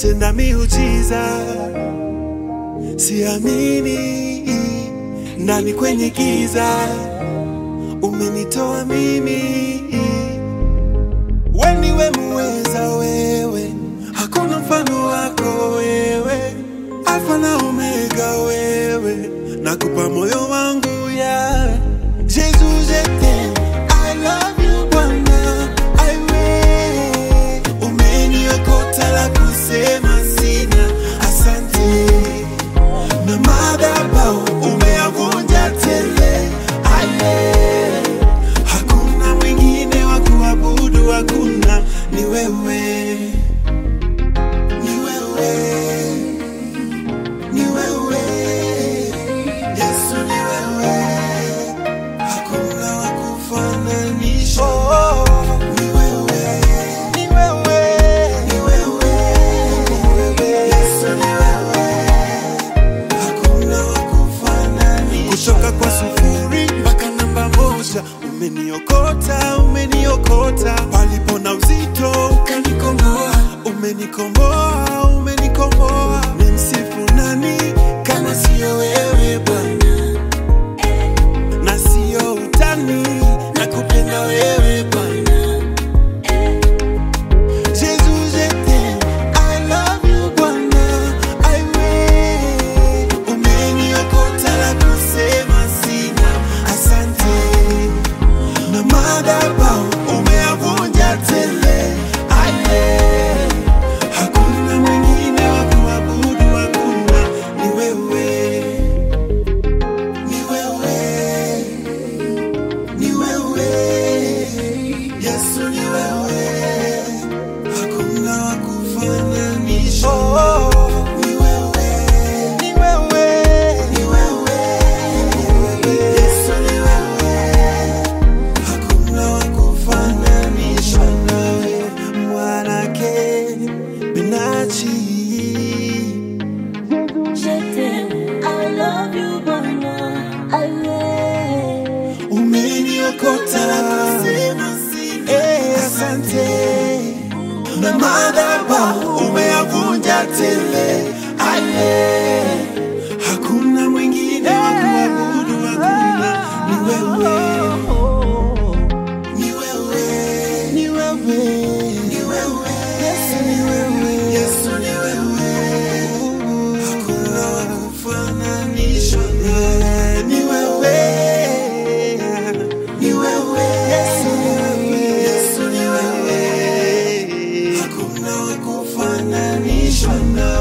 umetenda miujiza, siamini ndani kwenye giza umenitoa mimi. We niwe muweza, wewe hakuna mfano wako wewe, Alfa na Omega wewe, nakupa moyo wangu ya Jesus, je t'aime, I love you Bwana, I will. Umeniokota la kusema sina, asante na madhabahu umeyavunja tele. Aye, hakuna mwingine wa kuabudu, hakuna, ni wewe, ni wewe, ni wewe, Yesu ni wewe, hakuna wa kufananisha. Ni wewe, ni wewe, ni wewe, Yesu ni wewe hakuna wa kufananisha. Kutoka kwa sufuri mpaka namba moja, umeniokota, umeniokota palipo na uzito, ukanikomboa, umenikomboa, umenikomboa. Ni msifu nani kama siyo wewe Bwana, na siyo utani, nakupenda wewe Bwana. Jesus, je t'aime, I love you Bwana, I will. Umeniokota la kusema sina, asante. Na madhabahu umeyavunja tele, aye. Hakuna mwingine wa kuabudu, hakuna, ni wewe, ni wewe, ni wewe, Yesu ni wewe hakuna wa kufananisha. Ni wewe, ni wewe, ni wewe, Yesu ni wewe, hakuna wa kufananisha nawe, mwanake Benachi. Je t'aime, I love you, Bwana, I will. Umeniokota Eh, asante na madhabahu umeyavunja tele ale hakuna mwingine wa kuabudu hakuna ni wewe ni wewe ni wewe ni wewe Yesu ni wewe Yesu ni wewe hakuna wa kufananisha nawe ni wewe ni wewe Yesu ni wewe Yesu ni wewe hakuna wa kufananishwa nawe